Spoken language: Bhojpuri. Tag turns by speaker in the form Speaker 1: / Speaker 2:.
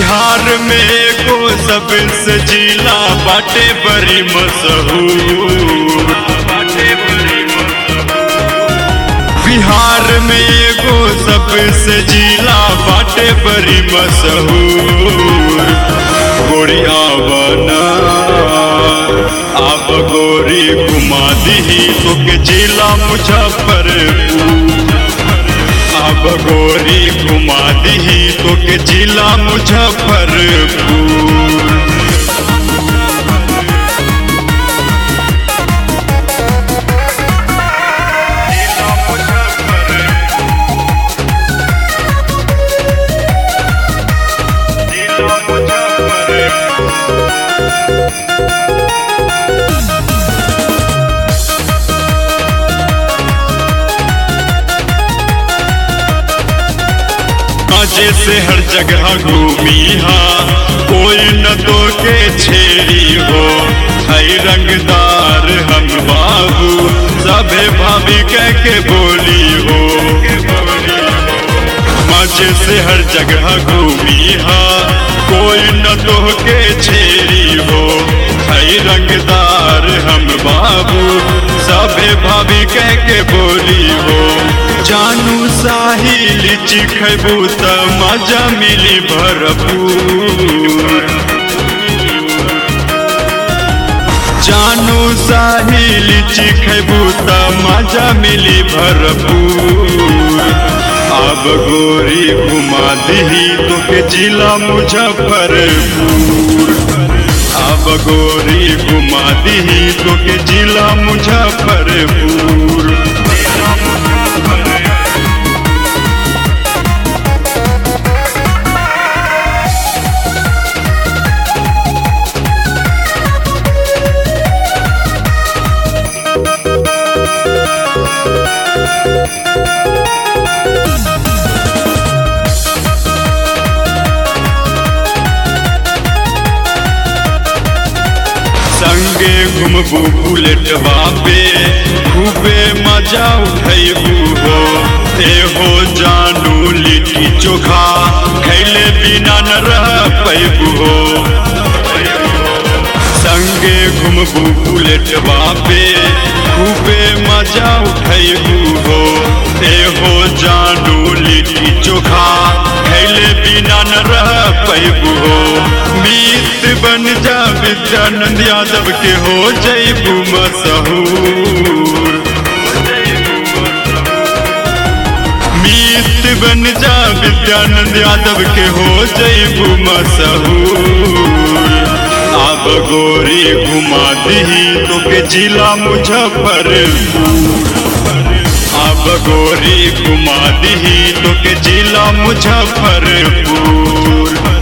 Speaker 1: बिहार में एगो सबसे जिला बाटे बड़ी मशहूर बिहार में एगो सबसे जिला बाटे बड़ी मशहूर गोरिया बना आप गोरी घुमा दी तोके जिला मुजफ्फरपुर अब गोरी घुमा दी तोके जिला मुजफ्फरपुर मजे से हर जगह घूमी हा कोई न तो के छेड़ी हो है रंगदार हम बाबू सभे भाभी कह के बोली हो मजे से हर जगह घूमी हा कोई न तो के छेड़ी हो है रंगदार हम बाबू सभे भाभी कह के बोली हो जानू साहिल चिखबू त मजा मिली भरपूर जानू साहिल चिखबू त मजा मिली भरपूर अब गोरी घुमा दी तोके जिला मुजफ्फरपुर अब गोरी घुमा दी तोके जिला मुजफ्फरपुर संगे घुमबू बुलेटवा पे खूबे मजा उठैबू हो ए हो जानू लिट्टी चोखा खैले बिना न रह पैबू हो संगे घुमबू बुलेटवा पे खूबे मजा उठैबू हो ए हो जानू लिट्टी चोखा खैले बिना न रह पैबू हो मीत बन जा विद्यानंद यादव के हो जैबू मशहूर मीत बन जा विद्यानंद यादव के हो जैबू मशहूर अब गोरी घुमा दी तोके जिला मुजफ्फरपुर अब गोरी घुमा दी तोके जिला मुजफ्फरपुर